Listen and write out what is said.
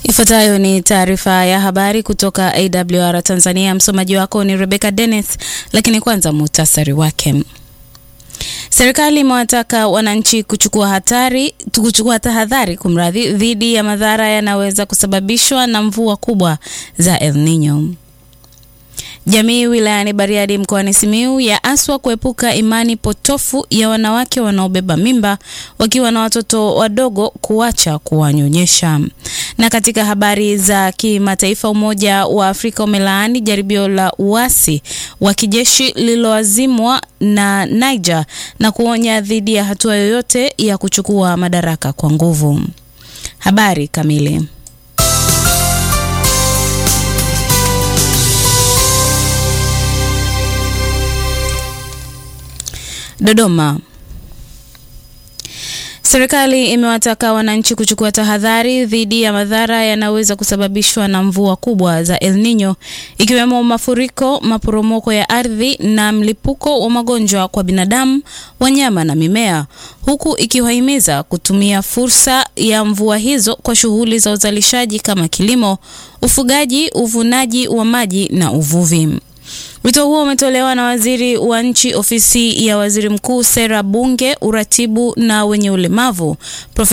Ifuatayo ni taarifa ya habari kutoka AWR Tanzania. Msomaji wako ni Rebecca Dennis, lakini kwanza muhtasari wake. Serikali imewataka wananchi kuchukua hatari kuchukua tahadhari kumradhi, dhidi ya madhara yanayoweza kusababishwa na mvua kubwa za El Nino. Jamii wilayani Bariadi mkoani Simiyu yaaswa kuepuka imani potofu ya wanawake wanaobeba mimba wakiwa na watoto wadogo kuacha kuwanyonyesha. Na katika habari za kimataifa, Umoja wa Afrika umelaani jaribio la uasi wa kijeshi lililoazimwa na Niger na kuonya dhidi ya hatua yoyote ya kuchukua madaraka kwa nguvu. Habari kamili Dodoma. Serikali imewataka wananchi kuchukua tahadhari dhidi ya madhara yanayoweza kusababishwa na mvua kubwa za El Nino ikiwemo mafuriko, maporomoko ya ardhi na mlipuko wa magonjwa kwa binadamu, wanyama na mimea, huku ikiwahimiza kutumia fursa ya mvua hizo kwa shughuli za uzalishaji kama kilimo, ufugaji, uvunaji wa maji na uvuvi. Wito huo umetolewa na waziri wa nchi ofisi ya waziri mkuu, sera, bunge, uratibu na wenye ulemavu Prof.